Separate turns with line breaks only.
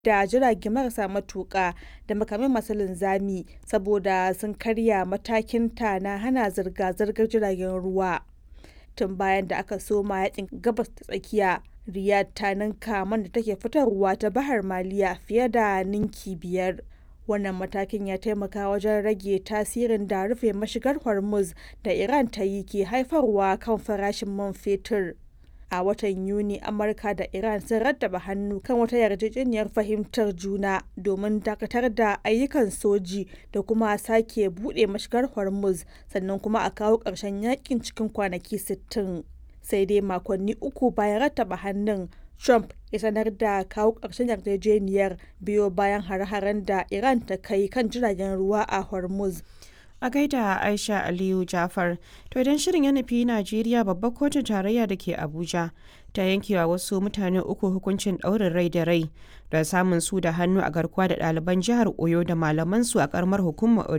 da jirage marasa matuƙa da makamai masu linzami saboda sun karya matakinta na hana zirga-zirgar jiragen ruwa. Tun bayan da aka soma yakin Gabas ta Tsakiya, Riyadh ta ninka man da take fitarwa ta Bahar Maliya fiye da ninki biyar. Wannan matakin ya taimaka wajen rage tasirin da rufe mashigar Hormuz da Iran ta yi ke haifarwa kan farashin man fetur. A watan Yuni, Amurka da Iran sun rattaba hannu kan wata yarjejeniyar fahimtar juna domin dakatar da ayyukan soji da kuma sake buɗe mashigar Hormuz sannan kuma a kawo ƙarshen yakin cikin kwanaki 60. Sai dai makonni uku bayan rattaba hannun, Trump ya sanar da kawo ƙarshen yarjejeniyar biyo bayan hare-haren da Iran ta kai kan jiragen ruwa a Hormuz.
A gaida Aisha Aliyu Jafar, to idan shirin ya nufi Najeriya babbar kotun tarayya da ke Abuja ta yankewa wasu mutane uku hukuncin ɗaurin rai da rai da samun su da hannu a garkuwa da ɗaliban jihar Oyo da malaman su a karamar hukumar